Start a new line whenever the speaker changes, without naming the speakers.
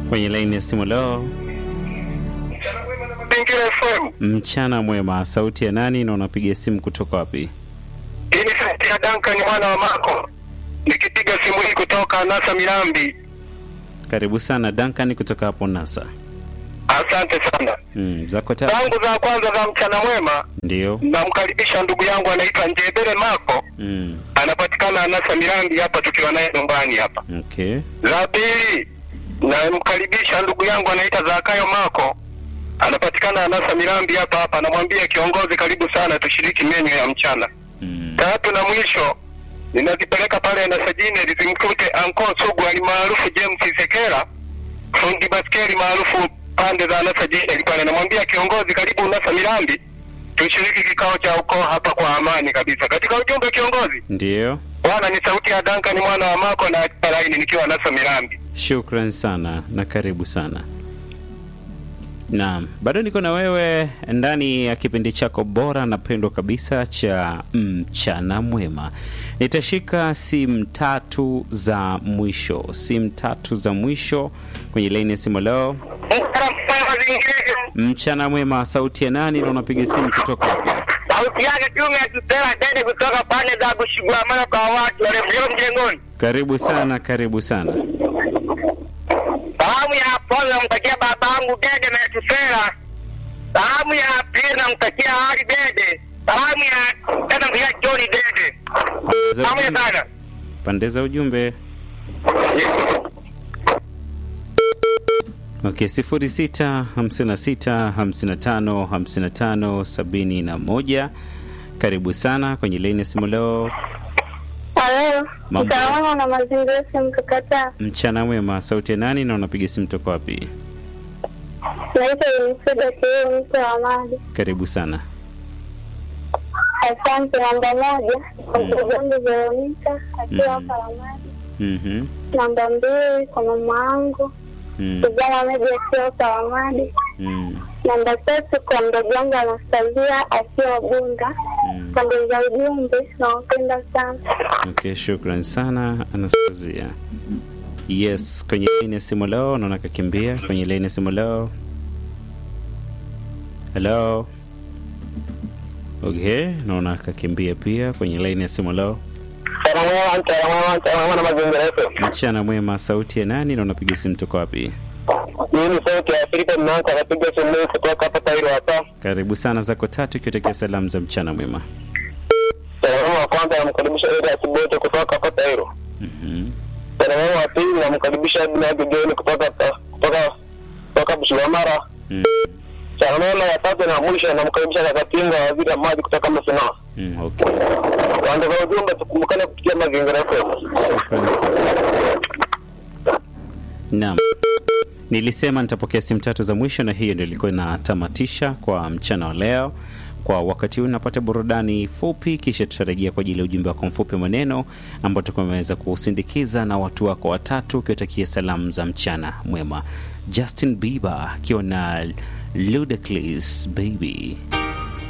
kwenye laini ya simu leo.
Mazingira FM.
Mchana mwema, sauti ya nani na unapiga simu kutoka wapi?
Hii ni sauti ya Duncan mwana wa Mako, nikipiga simu hii kutoka Nasa Milambi.
Karibu sana Duncan kutoka hapo NASA.
Asante sana.
Mm, zako tatu
Zangu za kwanza za mchana mwema,
ndio.
namkaribisha ndugu yangu anaitwa Njebele Mako,
Mm,
anapatikana Nasa Milambi hapa, tukiwa naye nyumbani hapa.
okay.
Za pili, namkaribisha ndugu yangu anaitwa Zakayo Mako, anapatikana Nasa Milambi hapa hapa. Namwambia kiongozi, karibu sana, tushiriki menyu ya mchana.
Mm,
Tatu na mwisho ninazipeleka pale na sajini zimkute Anko Sugu alimaarufu James Sekera, fundi baskeli maarufu pande za Nasa Jini pale. Namwambia kiongozi, karibu Nasa Milambi, tushiriki kikao cha ukoo hapa kwa amani kabisa. Katika ujumbe kiongozi,
ndio.
bwana, ni sauti ya Duncan mwana wa Mako na laini nikiwa Nasa Milambi.
Shukran sana na karibu sana. Naam, bado niko na wewe ndani ya kipindi chako bora na pendwa kabisa cha mchana mwema. Nitashika simu tatu za mwisho, simu tatu za mwisho kwenye laini ya simu leo. Mchana mwema, sauti ya nani na unapiga simu kutoka wapi?
Sauti yake Juma Tutela Dede kutoka pande za Bushigwamana kwa watu walio mjengoni.
Karibu sana, karibu sana.
Salamu ya kwanza namtakia babangu Dede na Tusela. Salamu ya pili namtakia Ali Dede. Salamu ya tatu namtakia John Dede.
Za
Salamu ya
ujumbe.
sana.
Pande za ujumbe. Okay, sifuri sita hamsini na sita hamsini na tano hamsini na tano sabini na moja. Karibu sana kwenye laini ya simu leo.
Halo,
Mambo.
usalama na mazingira mkakataa.
Mchana mwema, sauti ya nani na unapiga simu toka wapi?
Naitwa Uniseda Kioo, mtu wa mali.
Karibu sana.
Asante. Namba moja kwa ndugu yangu Veronika akiwa hapa Ramadi.
Mhm.
Namba mbili kwa mama yangu
Mm.
kijana Meji akiwa hapa Ramadi.
Mm.
Namba tatu kwa mdogo wangu Anastasia akiwa Bunda.
Mm.
Pande za ujumbe nawapenda sana.
Okay, shukran sana Anastasia. Yes, kwenye laini ya simu leo naona kakimbia kwenye laini ya simu leo. Hello. Okay, naona kakimbia pia kwenye laini ya simu leo.
Salamu ya mchana mwema, mchana mwema na mazingira FM.
Mchana mwema, sauti ya nani na unapiga simu toka wapi?
Hii ni sauti ya Filipo Mnanka anapiga simu hii kutoka hapa Tairo hapa.
Karibu sana zako tatu ikiwatakia salamu za mchana mwema.
Salamu wa kwanza namkaribisha Eda Kibote kutoka hapa Tairo.
Mhm.
Salamu wa pili namkaribisha Abinadi Geni kutoka hapa- kutoka kutoka Bushigwamara.
Mm.
Salamu ya tatu na mwisho namkaribisha Kakatinga waziri wa maji kutoka Masina.
Mm, okay.
Pande za ujumbe tukumbukane kupitia mazingira FM.
Shukran sana. Naam. Nilisema nitapokea simu tatu za mwisho na hiyo ndio ilikuwa inatamatisha kwa mchana wa leo. Kwa wakati huu napata burudani fupi, kisha tutarejea kwa ajili ya ujumbe wako mfupi maneno ambao tutakuwa tumeweza kusindikiza na watu wako watatu ukiwatakia salamu za mchana mwema. Justin Bieber akiwa na Ludacris Baby.